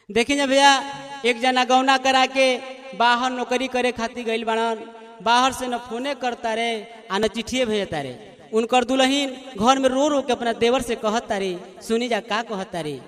देखी जा भैया एक जना गौना करा के बाहर नौकरी करे खातिर गइल बाड़न बाहर से न फोने करता रे आ न चिट्ठिए भेजता रे उनकर दुल्हन घर में रो रो के अपना देवर से कहता रे सुनी जा का कहता रे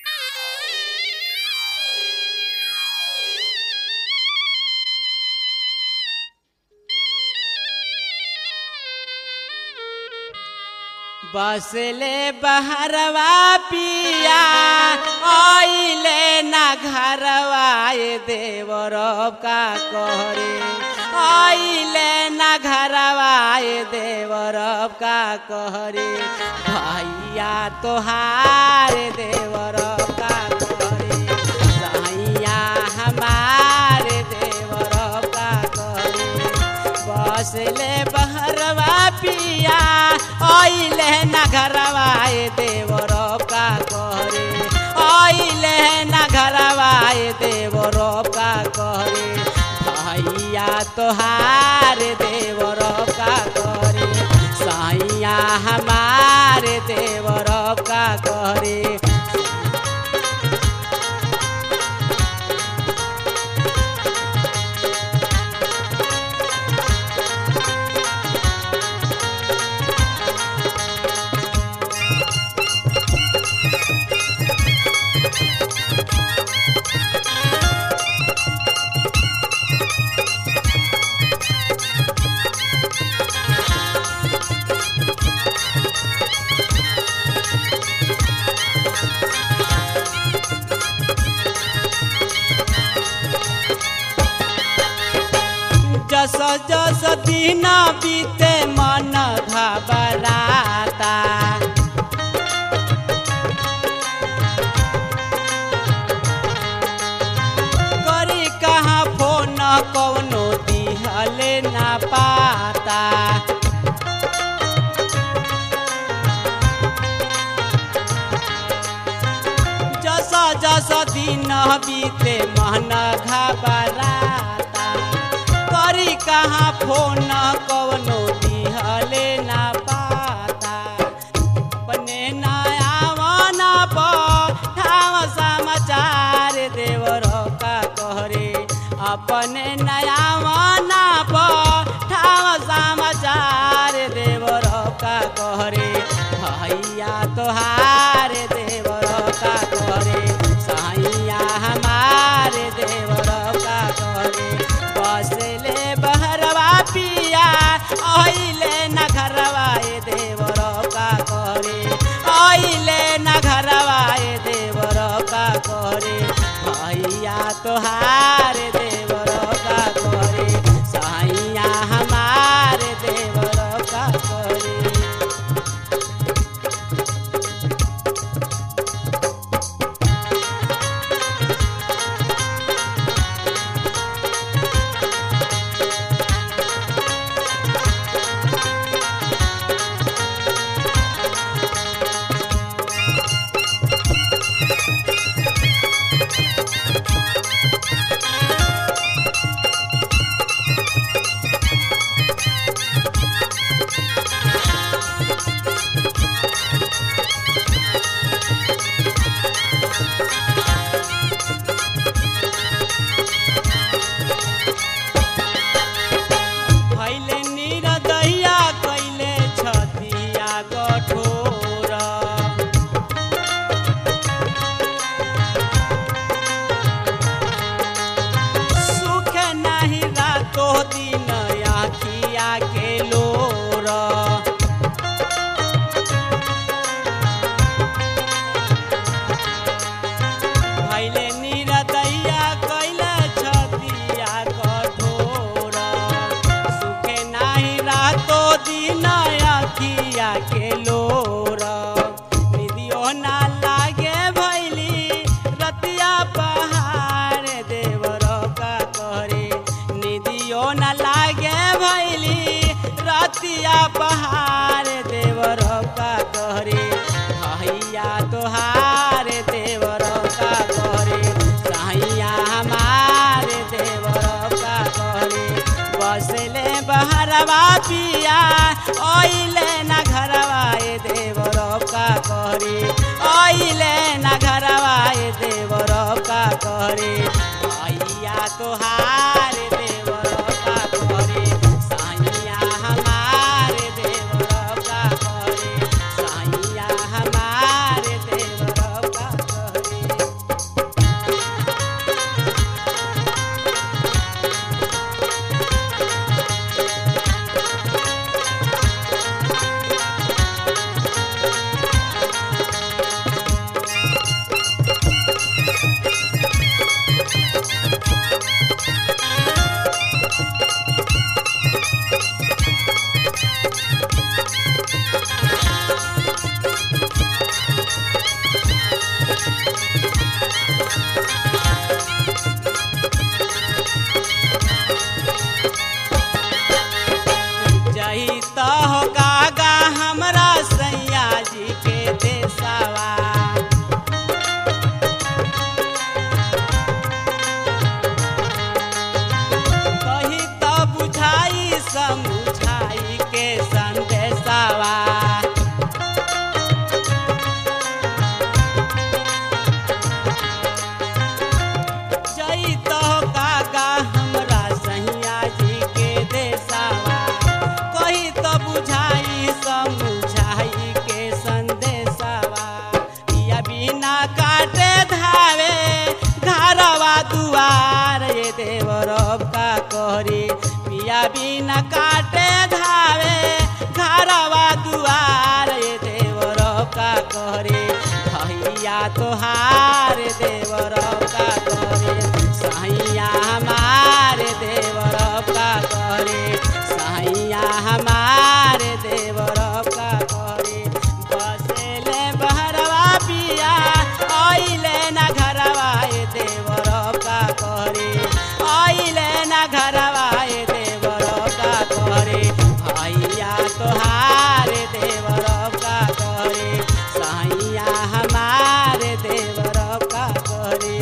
बसले बहरवा पिया आइले ना घरवा ए देवरब का कहरे आइले ना घरवा ए देवरब का कहरे भैया तोहार देवरब का कहरे सैया हमार देवरब का कहरे बसले बहरवा पिया आइले ना घरवा ए देवरब का कहरे आइले ना घरवा ए देवरब का कहरे भैया तोहार देवरब का कहरे सैया हमार देवरब का कहरे जस जस दिन बीते मन घबराता करी कहाँ फोन कौनो दिहले ना पाता जस जस दिन बीते मन घबराता करी कहाँ फोन कवनो दिहले ना पाता अपने नयावना ठाव समाचार देवर का कहरे अपने नयावना ठाव समाचार देवर का कहरे भैया तोहार देवर का कहरे सैया हमार देवर का कहरे बसले बहरवा पिया आइले न घरवा ए देवर का करे आइले न घरवा ए देवर का करे भैया तोहार देवर का करे सैया हमार देवर का करे भैले निरदैया कैले छतिया कठोर सुख नाही रातो दिन आखिया के लोर भैले निरदैया कैले छतिया कठोर सुखे नाही रातो दिन अखिया के लोर निदियो ना लागे भैली रतिया पहाड़ देवर का करे निदियो ना लागे भैली रतिया पहाड़ देवर का करे भैया तोहार देवर का करे सैया हमार देवर का करे बसले बहरवा पिया ओइले ना घरवा ए देवर का करे ओइले ना घरवा ए देवर का करे भैया तोहार देवर का करे सैया हमार देवर का करे सैया हमार देवर का करे जही तो हो कागा हमरा सैया जी के देसावा कही तो बुझाई समुझाई के संदेशावा जई तो कागा हमरा सैया जी के देसावा कही तो बुझाई समुझाई के संदेशावा या बिना काटे धावे घरवा दुआर ये देवरब का करी पिया बिना काटे धावे घरवा दुआर ये देवरब का करे भैया तोहार देवरब का करे सैया हमार देवरब का करे सैया हमार देवरब का करे बसेले बहरवा पिया आइले ना घरवा ए देवरब का करे आइले ना घरवा ए देवरब का करे भैया तोहार देवरब का करे सैया हमार देवरब का करे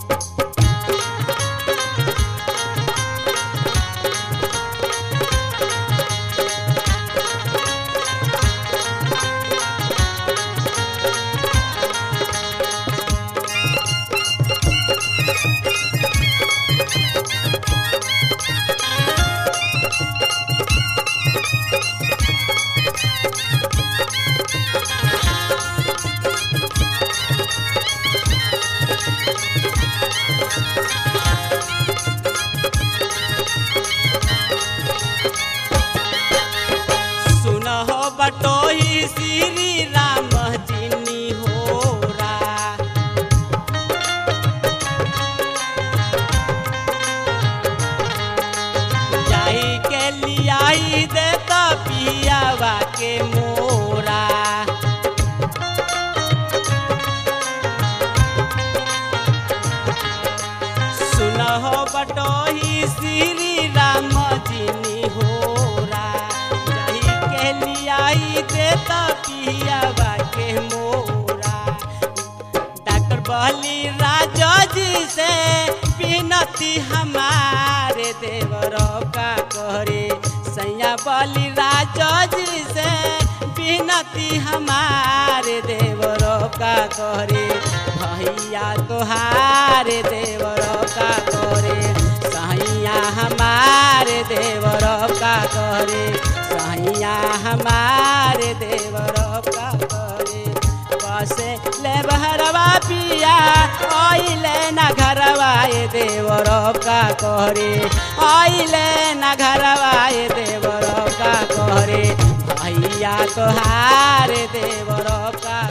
सुनहो बटोही श्री राम जिनी होरा जाई के लियाई दे तो पियावा के मोरा सुनहो बटोही श्री राम जिनी होरा जाई के लियाई दे तो पियावा के मोरा डॉक्टर बहली राजा जी से विनती हमारे देवर का करे सैया बली राजा जी से विनती हमारे देवर का करे भैया तोहारे देवर का करे सैया हमारे देवर का करे सैया हमारे देवर का करे बसे ले बहरवा पिया आइले ना घरवा ए देवर का करे आइले ना घरवा ए देवर का करे भैया तोहार देवर का